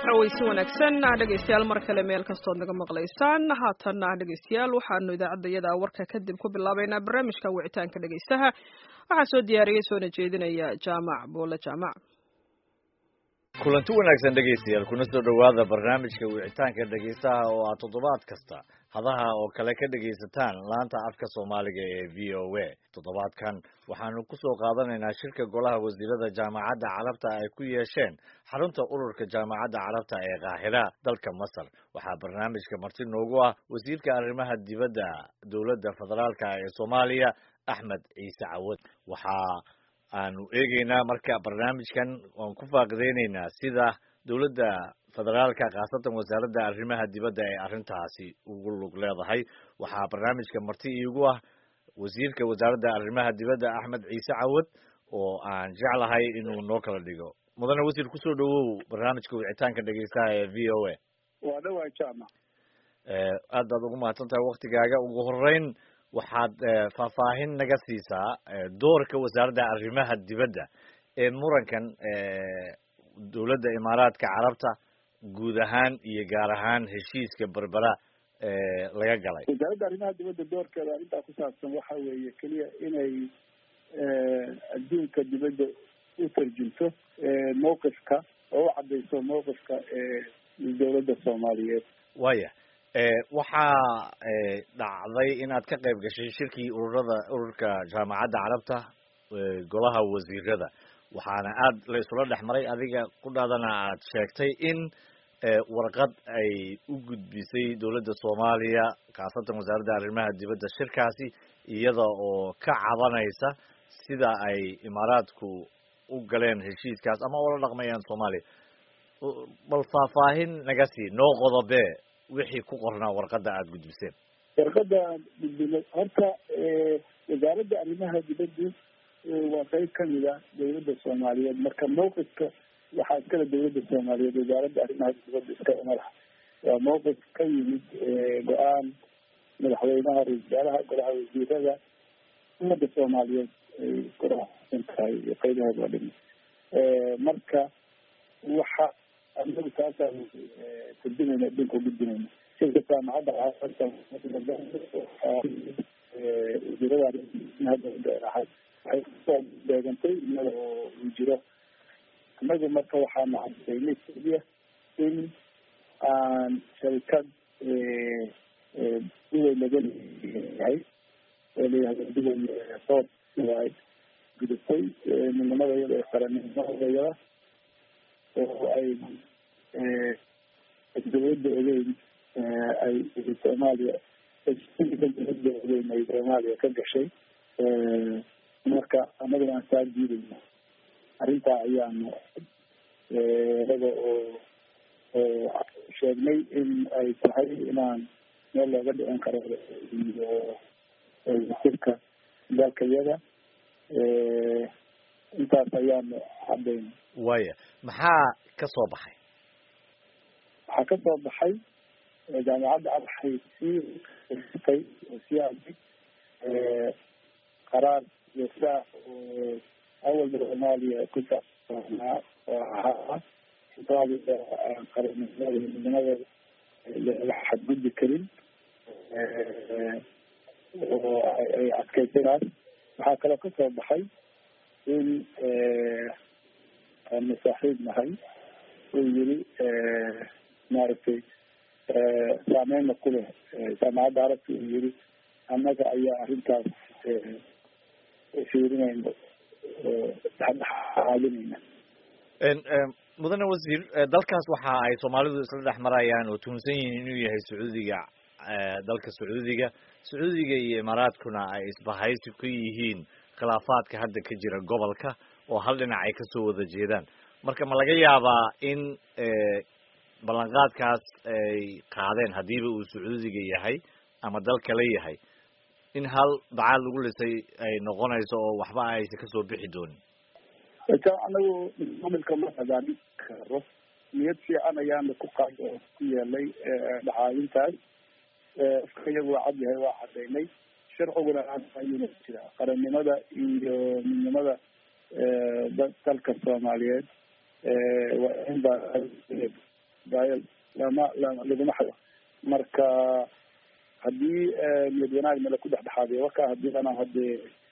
weysi wanaagsan dhegeystayaal mar kale meel kastood naga maqlaysaan haatanna dhegeystayaal waxaanu idaacaddayada warka kadib ku bilaabeynaa barnaamijka wicitaanka dhegeystaha waxaa soo diyaariyey soona jeedinaya jaamac buule jaamac kulanti wanaagsan dhegaystayaal kuna soo dhowaada barnaamijka wicitaanka dhegaystaha oo aad toddobaad kasta hadaha oo kale ka dhegaysataan laanta afka soomaaliga ee v o a toddobaadkan waxaanu ku soo qaadanaynaa shirka golaha wasiirada jaamacadda carabta ay ku yeesheen xarunta ururka jaamacadda carabta ee kaahira dalka masar waxaa barnaamijka marti noogu ah wasiirka arrimaha dibadda dowladda federaalka ee soomaaliya axmed ciise cawad waxaa aanu eegeynaa marka barnaamijkan waan ku faaqideyneynaa sida dowladda federaalka khaasatan wasaaradda arrimaha dibadda ee arrintaasi ugu lug leedahay waxaa barnaamijka marti iigu ah wasiirka wasaaradda arrimaha dibadda axmed ciise cawad oo aan jeclahay inuu noo kala dhigo mudane wasiir kusoo dhawow barnaamijka wicitaanka dhegeystaha ee v o a waa dhawaa jaamac aad baad ugu mahadsan tahay waktigaaga ugu horeyn waxaad faahfaahin naga siisaa doorka wasaaradda arrimaha dibadda ee murankan dowladda imaaraadka carabta guud ahaan iyo gaar ahaan heshiiska berbera laga galay wasaaradda arrimaha dibadda doorkeeda arrintaa ku saabsan waxa weeye keliya inay adduunka dibadda u tarjunto mawqifka oo u cadayso mawqifka dowladda soomaaliyeed waya waxaa dhacday inaad ka qayb gashay shirkii ururada ururka jaamacadda carabta golaha wasiirada waxaana aad la isula dhex maray adiga ku dhaadana aad sheegtay in warqad ay u gudbisay dowladda soomaaliya khaasatan wasaaradda arrimaha dibadda shirkaasi iyada oo ka cabanaysa sida ay imaaraadku u galeen heshiiskaas ama ula dhaqmayaan soomaaliya bal faahfaahin naga sii noo qodobe wixii ku qornaa warqadda aada gudbiseen warqadda aan gudbinay horta wasaaradda arrimaha dibaddu waa qayb kamid a dowladda soomaaliyeed marka mawqifka waxaa iskale dowladda soomaaliyeed wasaaradda arrimaha dibadda iskale madax waa mawqif ka yimid go-aan madaxweynaha ra-isul wasaaraha golaha wasiirada ummadda soomaaliyeed ay kurasan tahay qaybaheeda oo dhimi marka waxa anagu taasaan turjumayna adduunka ugudbinayna shirka jaamacadda wasiirada ahay waxay kusoo beegantay iyada oo uu jiro annagu marka waxaanu cadaynay keliya in aan sharikad duway laga leeyahay oo layihahdo duway sood ay gudubtay midnimada iyada ee qarannimadayada oo ay dawladda ogeyn ay soomaaliya dawladda ogeyn ay soomaaliya ka gashay marka anaguna aan saa diidayno arrintaa ayaanu inaga oo sheegnay in ay tahay inaan meel looga dhicin karo iyo wasirka dalka iyada intaas ayaanu cadayna waya maxaa ka soo baxay waxaa ka soo baxay jaamacadda waxay sii tay oo sii aday qaraar joogtaa oo awalba soomaaliya ku saabsanaa oo ahaa soomaaliya aan qaranimada midnimadeeda la xadgudbi karin oo ay adkaysanaas waxaa kaloo ka soo baxay in aanu saaxiib nahay uu yiri maaragtay saameyna ku leh jaamacadda arabta uu yiri annaga ayaa arrintaas fiirinayna oo dhexdhexaalinayna mudane wasiir dalkaas waxa ay soomaalidu isla dhex marayaan oo tuhunsan yihiin inuu yahay sacuudiga dalka sacuudiga sacuudiga iyo imaaraadkuna ay isbahaysi ku yihiin khilaafaadka hadda ka jira gobolka oo hal dhinac ay kasoo wada jeedaan marka ma laga yaabaa in ballanqaadkaas ay qaadeen haddiiba uu sacuudiga yahay ama dal kale yahay in hal bacaad lagu lisay ay noqonayso oo waxba aysa kasoo bixi doonin anagu maamilka ma hagaamin karo niyad fiican ayaana ku qaad oo ku yeelay dhacaayintaas afka iyagu waa cad yahay waa cadaynay sharciguna ayuuna jira qarannimada iyo midnimada dalka soomaaliyeed waa in ba israel lama lama laguma xado marka haddii niyad wanaag nala ku dhexdhexaadiyo waka hadii ana hadee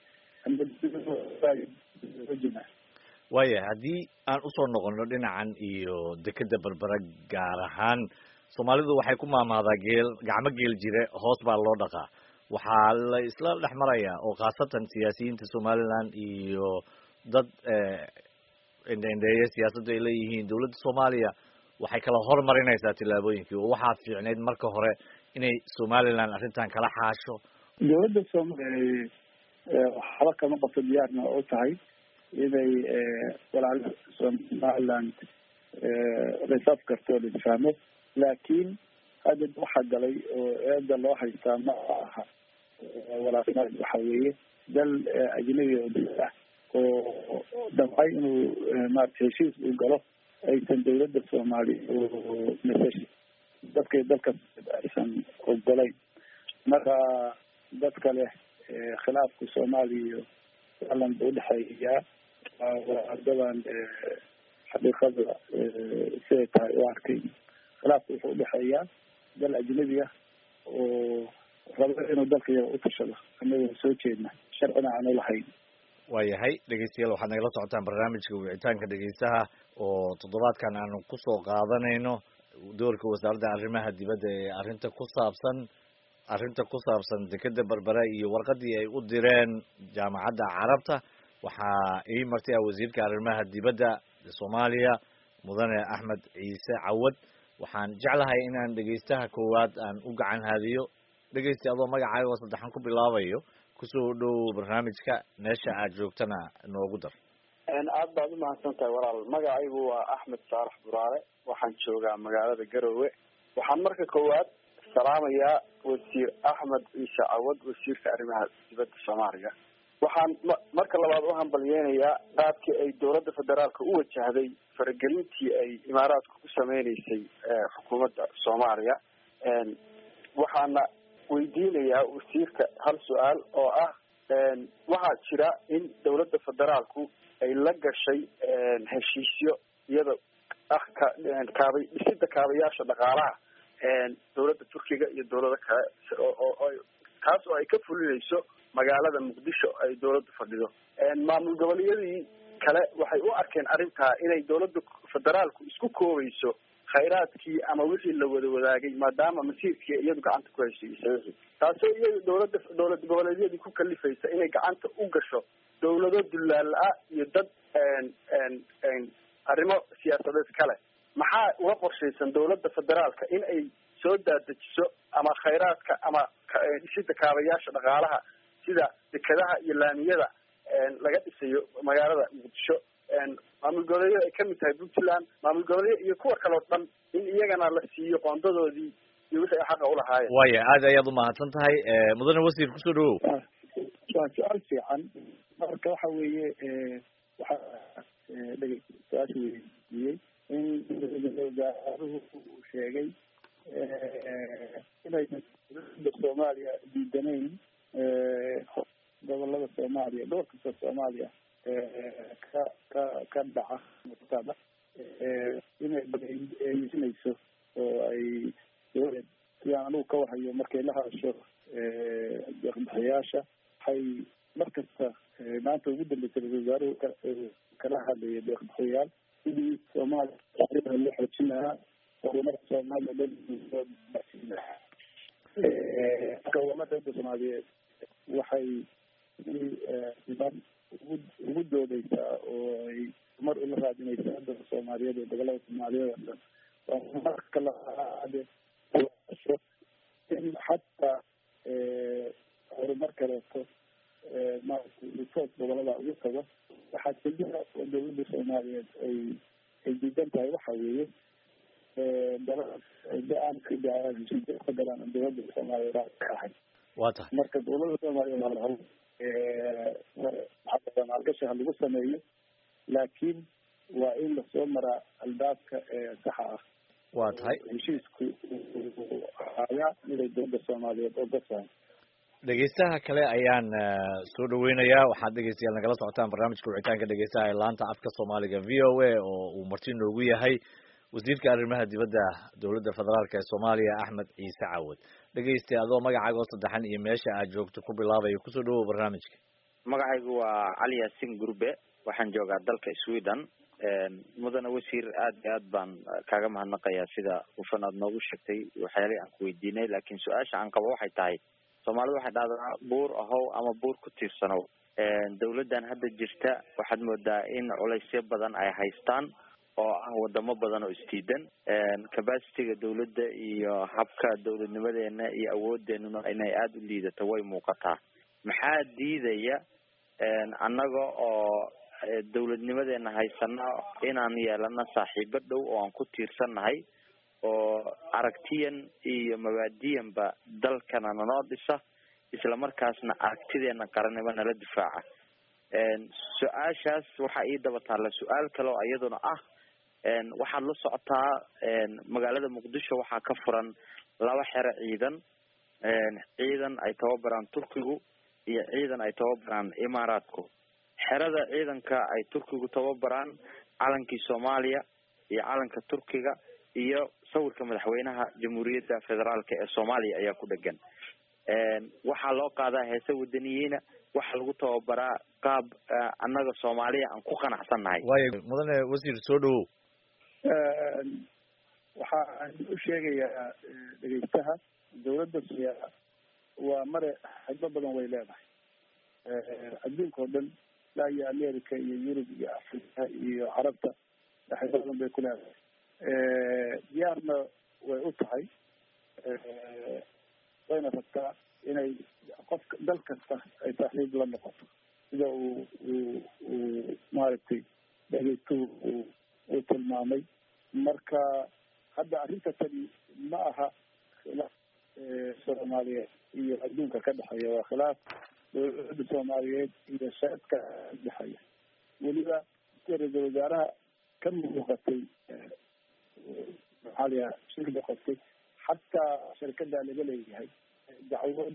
waaya haddii aan usoo noqono dhinacan iyo dekeda berbera gaar ahaan soomaalidu waxay ku maamaadaa geel gacmo geel jire hoos baa loo dhaqaa waxaa la isla dhex marayaa oo khaasatan siyaasiyiinta somaliland iyo dad indheindheeye siyaasaddu ay leeyihiin dowladda soomaaliya waxay kala hormarinaysaa tillaabooyinkii oo waxaa fiicneyd marka hore inay somaliland arrintan kala xaasho dowladda soomaliya waxba kama qabto diyaarna u tahay inay walaala somaliland reserve karto o laisfahmo laakiin hadda waxaa galay oo eeda loo haystaa ma aha walaalnimad waxa weeye dal ajnabi oo dal ah oo damcay inuu maarata heshiis uu galo aysan dawladda soomaaliya mesesh dadka dalka aysan ogolayn marka dadka leh khilaafka soomaaliya iyo alan ba udhexeeyaa wadadan xaqiiqada siday tahay u arkay khilaafka wuxuu udhexeeyaa dal ajnabi ah oo rabo inuu dalka yaga utashado anagoo soo jeedna sharcina aanu lahayn waayahay dhegeystayaal waxaad nagala socotaan barnaamijka wicitaanka dhegeystaha oo toddobaadkan aanu kusoo qaadanayno doorka wasaaradda arrimaha dibadda ee arrinta ku saabsan arrinta ku saabsan dekeda berbera iyo warqadii ay u direen jaamacadda carabta waxaa ii martay ah wasiirka arrimaha dibadda soomaaliya mudane axmed ciise cawad waxaan jeclahay inaan dhegeystaha koowaad aan u gacan haadiyo dhegeysta adoo magacaaga oo saddexan ku bilaabayo kusoo dhow barnaamijka meesha aad joogtana noogu dar aad baad umahadsan tahay walaal magacaygu waa axmed saarax buraare waxaan joogaa magaalada garowe waxaan marka koowaad salaamayaa wasiir axmed ciise cawad wasiirka arrimaha dibadda soomaaliya waxaan ma marka labaad u hambalyeynayaa qaabkii ay dowladda federaalka u wajahday faragelintii ay imaaraadka ku sameyneysay xukuumadda soomaaliya waxaana weydiinayaa wasiirka hal su-aal oo ah waxaa jira in dowladda federaalku ay la gashay heshiisyo iyada ah ka kaabay dhisida kaabayaasha dhaqaalaha dowladda turkiga iyo dowlado kale oo kaas oo ay ka fulinayso magaalada muqdisho ay dowladda fadhido maamul goboleeyadii kale waxay u arkeen arrintaa inay dowladda federaalku isku koobayso khayraadkii ama wixii la wada wadaagay maadaama masiirkii iyadu gacanta ku heshiisay taasoo iyada dowladda dowlad goboleedyadii ku kalifaysa inay gacanta u gasho dowlado dullaala-a iyo dad arrimo siyaasadeed kale maxaa uga qorshaysan dowladda federaalka in ay soo daadejiso ama khayraadka ama dhisida kaabayaasha dhaqaalaha sida dekadaha iyo laamiyada laga dhisayo magaalada muqdisho maamul goboleedyada ay kamid tahay puntland maamul goboleeya iyo kuwa kaleo dhan in iyagana la siiyo qoondadoodii iyo wixii ay xaqa ulahaayeen waaya aad ayaad umahadsan tahay mudane wasiir kusoo dhawow waa su-aal fiican marka waxa weeye waxaa dhege su-aasha weydiiyey in wasaaruhu uu sheegay inaysan dowladda soomaaliya diidanayn gobolada soomaaliya dhowr kasta soomaaliya ka ka ka dhaca mutada inay eeyisinayso oo ay sidaan anugu ka wahayo markay la hadasho deeqbixiyaasha waxay mar kasta maanta ugu dambeysay ra-isul wasaaruhu kala hadlaya deeqbixiyayaal sidii soomaaliya loo xoojin lahaa horumarka soomaaliya loo gaarsiin lahaa marka umada soomaaliyeed waxay iman ugu ugu doodeysaa oo ay mar ula raadinaysaa dadka soomaaliyeed ee gobolada soomaaliyeed oo dhan waa marka laade in xataa horumar kaleeto maaragtay resource gobolada ugu tago waxaa keliya oo dowladda soomaaliyeed ay ay diidan tahay waxa weeye aan ka galaan dowladda soomaaliyeed ka ahay waa tahay marka dowladda soomaaliyeed maalgashi ha lagu sameeyo laakiin waa in lasoo maraa albaabka saxa ah waa tahay heshiisku ayaa miday dowladda soomaaliyeed oo gasahay dhegeystaha kale ayaan soo dhaweynayaa waxaad dhegeystayaal nagala socotaan barnaamijka wicitaanka dhegeystaha ee laanta afka soomaaliga v o a oo uu marti noogu yahay wasiirka arrimaha dibadda dowladda federaalk ee soomaaliya axmed ciise cawad dhegeysta adoo magacaaga oo saddexan iyo meesha aad joogto ku bilaabayo kusoo dhawow barnaamijka magacaygu waa cali yaasin gurbe waxaan joogaa dalka sweden mudane wasiir aad iyo aad baan kaaga mahadnaqayaa sida hufan aad noogu sheegtay waxyaalihii aan ku weydiinay laakiin su-aasha aan qabo waxay tahay soomaalida waxay dhahdaa buur ahow ama buur ku tiirsanow dawladdan hadda jirta waxaad moodaa in culaysyo badan ay haystaan oo ah wadamo badan oo isdiidan capacityga dawladda iyo habka dawladnimadeena iyo awoodeenuna inay aada u liidato way muuqataa maxaa diidaya annaga oo dawladnimadeena haysana inaan yeelano saaxiibo dhow oo aan ku tiirsannahay oo aragtiyan iyo mabaadiyanba dalkana nanoo dhisa isla markaasna aragtideena qarannimo nala difaaca su-aashaas waxaa ii daba taalla su-aal kale oo iyaduna ah waxaad la socotaa magaalada muqdisho waxaa ka furan laba xero ciidan ciidan ay tababaraan turkigu iyo ciidan ay tababaraan imaaraadku xerada ciidanka ay turkigu tababaraan calankii soomaaliya iyo calanka turkiga iyo sawirka madaxweynaha jamhuuriyadda federaalk ee soomaaliya ayaa ku dhegan waxaa loo qaadaa heese wadaniyiina waxaa lagu tababaraa qaab annaga soomaaliya aan ku qanacsan nahay waayo mudane wasiir soo dhawow waxaan u sheegayaa dhegeystaha dawladda siya waa mare xidbo badan way leedahay adduunka oo dhan ilaa iyo america iyo yurub iyo africa iyo carabta xidbo badan bay ku leedahay diyaarna way u tahay wayna rabtaa inay qofka dal kasta ay saaxiib la noqoto sida uu uu uu maaragtay dhegeystuhu uu uu tilmaamay marka hadda arrinta tani ma aha khilaaf soomaaliyeed iyo adduunka ka dhexeeya waa khilaaf dowladda soomaaliyeed iyo shacabka dhexeeya weliba ra-iisul wasaaraha ka muuqatay maxaa layaha shir noqotay xataa shirkada laga leeyahay dacwad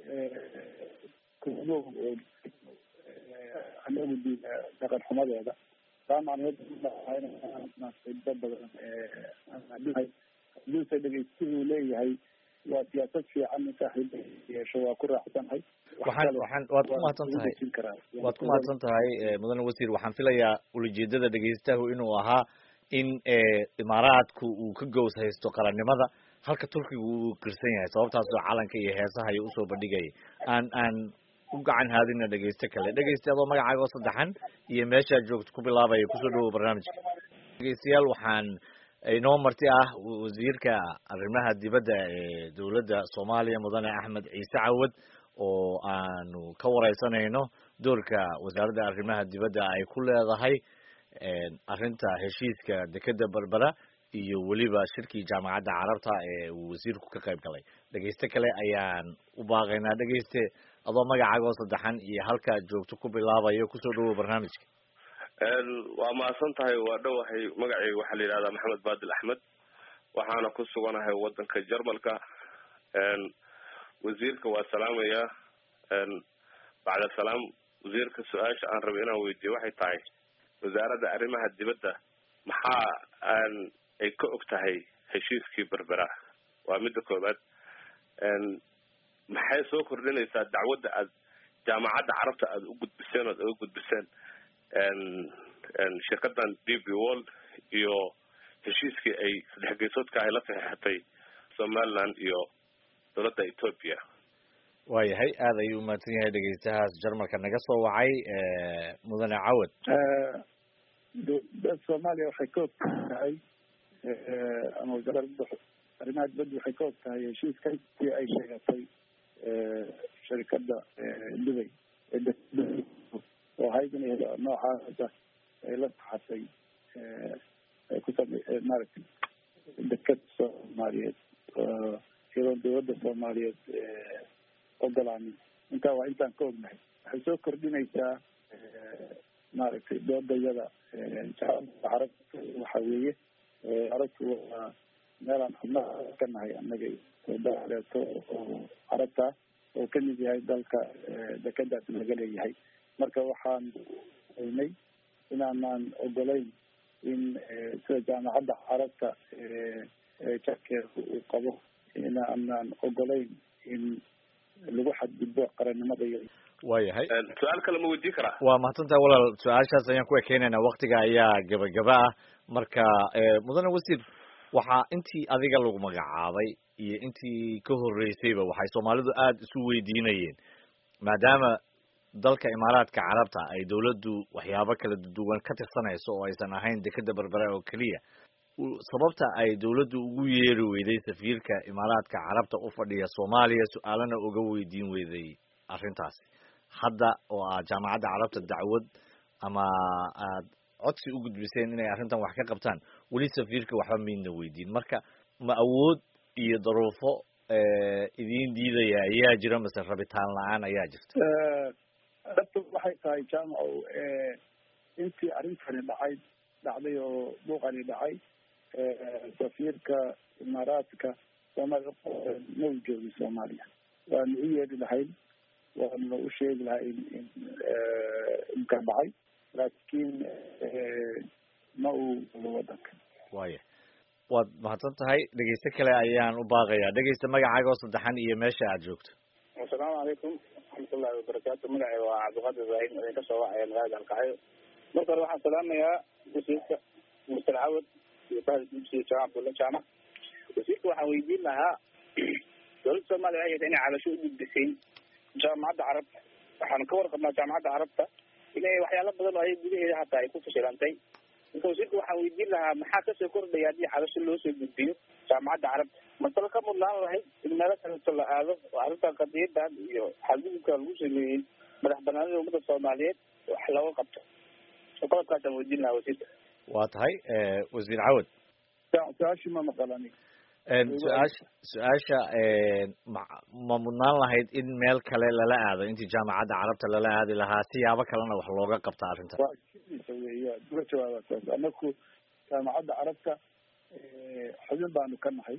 kumo oo anagu diida dhaqan xumadeeda taa macneed xibo badan haduuse dhegeystuhu leeyahay waa siyaasad fiican in saaxiib yeesho waa ku raacsanahay waxaan waxaan waad ku mahadsan tahay waad ku mahadsan tahay mudane wasiir waxaan filayaa ulajeedada dhegeystahu inuu ahaa in imaaraadku uu ka gows haysto qarannimada halka turkiga uu kirsan yahay sababtaasoo calanka iyo heesaha iyo usoo bandhigaya aan aan u gacan haadina dhegeyste kale dhegeyste adoo magacaaga oo saddexan iyo meeshaad joogto ku bilaabaya kusoo dhawow barnaamijka dhegeystayaal waxaan inoo marti ah wasiirka arrimaha dibadda ee dowladda soomaaliya mudane axmed ciise cawad oo aanu ka wareysanayno doorka wasaaradda arrimaha dibadda ay ku leedahay arrinta heshiiska dekeda berbera iyo weliba shirkii jaamacadda carabta ee uu wasiirku ka qayb galay dhegeyste kale ayaan u baaqaynaa dhegeyste adoo magacaaga oo saddexan iyo halkaad joogto ku bilaabayo kusoo dhawow barnaamijka waa mahadsan tahay waa dhowahay magacayga waxaa la yidhahdaa maxamed baadil axmed waxaana ku suganahay wadanka jarmalka wasiirka waa salaamaya bacda salaam wasiirka su-aasha aan rabay inaan weydiiyo waxay tahay wasaaradda arrimaha dibadda maxaa aan ay ka og tahay heshiiskii berbera waa midda koobaad maxay soo kordhinaysaa dacwadda aad jaamacadda carabta aada u gudbiseen oad uga gudbiseen shirkadan d b wall iyo heshiiskii ay saddex geysoodka ay la saxeexatay somaliland iyo dowladda ethoopia waayahay aada ayuu umahadsan yahay dhegeystahaas jarmalka naga soo wacay mudane cawad dowladda soomaaliya waxay ka og tahay ama wasaaradda arrimaha dibadda waxay ka og tahay heshiiska intii ay sheegatay sharikada dubay oo ahayd in noocaasa ay la saxatay ay ku same maaragtay dekada soomaaliyeed iyadoon dowladda soomaaliyeed ogolaanin intaa waa intaan ka ognahay waxay soo kordhinaysaa maaragtay doodayada jaamacadda carabta waxa weeye carabtu waa meelaan xubnaha ka nahay annaga daleeto oo carabta oo kamid yahay dalka dekadaas laga leeyahay marka waxaan oynay inaanaan ogolayn in sida jaamacadda carabta jarkeeda uu qabo in aanaan ogolayn in lagu xadgudbo qarannimada iyo waayahay su-aal kale ma weydiin karaa waa mahadsantahay walaal su-aashaas ayaan ku ekeynaynaa waktiga ayaa gabagaba ah marka mudane wasiir waxaa intii adiga lagu magacaabay iyo intii ka horreysayba waxay soomaalidu aada isu weydiinayeen maadaama dalka imaaraadka carabta ay dawladdu waxyaabo kala duwan ka tirsanayso oo aysan ahayn dekeda berbera oo keliya sababta ay dawladdu ugu yeeri weyday safiirka imaaraadka carabta u fadhiya soomaaliya su-aalana uga weydiin weyday arrintaasi hadda oo aad jaamacadda carabta dacwad ama aad codsi u gudbiseen inay arrintan wax ka qabtaan weli safiirka waxba maydna weydiin marka ma awood iyo daruufo idiin diidaya ayaa jira mase rabitaan la-aan ayaa jirta dhabta waxay tahay jaamacow intii arrintani dhacay dhacday oo buuqani dhacay safiirka imaaraadka soomaaliya ma u joogin soomaaliya waanu u yeedhi lahayn waanu u sheegi lahayn in inka dhacay laakiin ma uu wadanka waya waad mahadsan tahay dhegeyste kale ayaan u baaqayaa dhegeysta magacaaga oo saddexan iyo meesha aad joogto asalaamu calaykum waraxmatullahi wabarakaatu magacay waa cabdiqaadir ibraahim idin ka soo wacaya magaalada alkacyo marka hore waxaan salaamayaa wasiirka muster cawad iyo bahda dugsiga jaamac abdulla jaamac wasiirka waxaan weydiin lahaa dowladda soomaaliya waxay inay cabasho u gudbisay jaamacadda carabta waxaanu ka warqabnaa jaamacadda carabta inay waxyaalo badan oo ay gudaheeda hataa ay ku fashilantay marka wasiirka waxaan weydiin lahaa maxaa kasoo kordhaya haddii cabasho loo soo gudbiyo jaamacadda carabta masalo ka mudnaan lahayd in meelo kaleeto la aado oo arrintan qadiyadan iyo xadgudubka lagu sameeyey madax banaanida ummadda soomaaliyeed wax looga qabto qodobkaasaan weydiin lahaa wasiirka waa tahay wasiir cawad su-aashii ma maqalani su-aasha su-aasha ma ma mudnaan lahayd in meel kale lala aado intii jaamacadda carabta lala aadi lahaa siyaabo kalena wax looga qabta arrintan waa sidiisa weya uga jawaaba saas anaku jaamacadda carabta xubin baanu ka nahay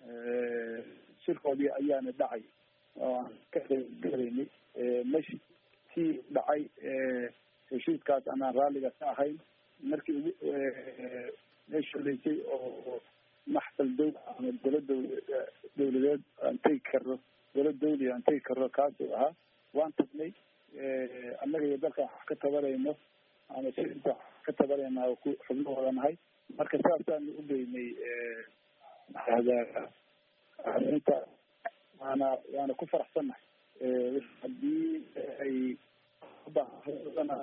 shirkoodii ayaana dhacay oo aan ka qaybgalaynay meshi tii dhacay heshiiskaas anaan raalliga ka ahayn markii ugu meesha horeysay oo maxfal dow ama dowla dow dawladeed aan tegi karno dowlad dawli aan tegi karno kaasuu ahaa waan tagnay annaga iyo dalka wax ka tabanayno ama shirka wax ka tabanayna ku xubno wada nahay marka saasaanu u geynay maxahdaa arrinta waana waana ku faraxsannahay haddii ay baahana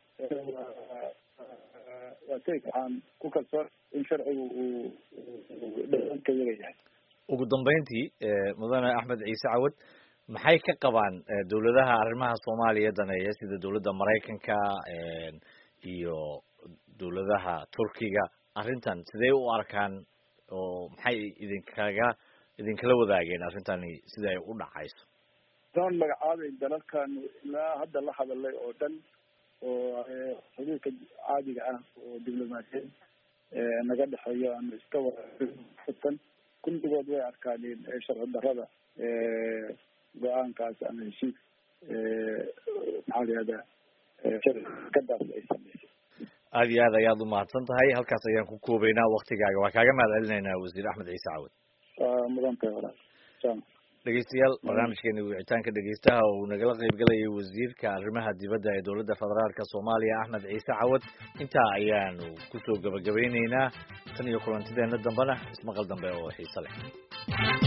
waa tegi waxaan ku kalsoon in sharcigu uu dhaanka yaga yahay ugu dambeyntii mudane axmed ciise cawad maxay ka qabaan dawladaha arrimaha soomaaliya daneeya sida dawladda maraykanka iyo dawladaha turkiga arrintan sidee u arkaan oo maxay idinkaga idinkala wadaageen arrintani sida ay u dhacayso doon magacaabay dalalkan ilaa hadda la hadalay oo dhan oo xuduudka caadiga ah oo diblomaasiyeed naga dhexeeyo ama iska waatan kulligood way arkaaneen sharci darrada go-aankaas ama heshiis maxaa layihahdaa shirkadaas ay sameysay aada iyo aad ayaad umahadsan tahay halkaas ayaan ku koobeynaa waktigaaga waa kaaga mahad celinaynaa wasiir axmed ciise cawad waa mudan tahay walaal jama dhegeystayaal barnaamijkeeni wicitaanka dhegeystaha oo uu nagala qaybgalayay wasiirka arrimaha dibadda ee dowladda federaalka soomaaliya axmed ciise cawad intaa ayaanu kusoo gabagabeyneynaa tan iyo kulantideena dambena ismaqal dambe oo xiise leh